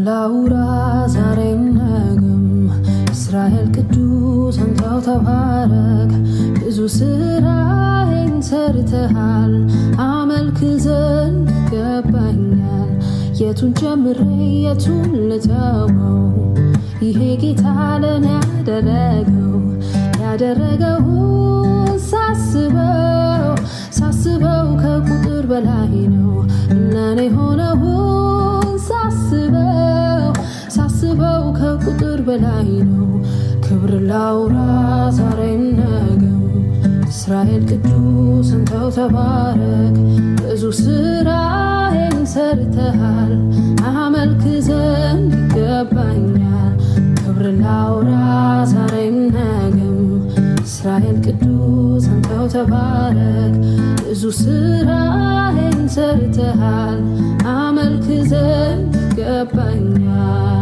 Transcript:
ላውራ ዛሬም ነገም እስራኤል ቅዱስ አንተው ተባረክ። ብዙ ስራዬን ሰርተሃል አመልክ ዘንድ ይገባኛል። የቱን ጀምሬ የቱን ልተወው? ይሄ ጌታ ለኔ ያደረገው ያደረገውን ሳስበው ሳስበው ከቁጥር በላይ ነው ለኔ ሆነውን ሳስበው ሳስበው ከቁጥር በላይ ነው። ክብር ላውራ ዛሬም ነገም እስራኤል ቅዱስ አንተው ተባረክ። ብዙ ስራዬን ሰርተሃል አመልክ ዘንድ ይገባኛል። ክብር ላውራ ዛሬም ነገም እስራኤል ቅዱስ አንተው ተባረክ። ብዙ ስራዬን ሰርተሃል አመልክ ዘንድ ይገባኛል።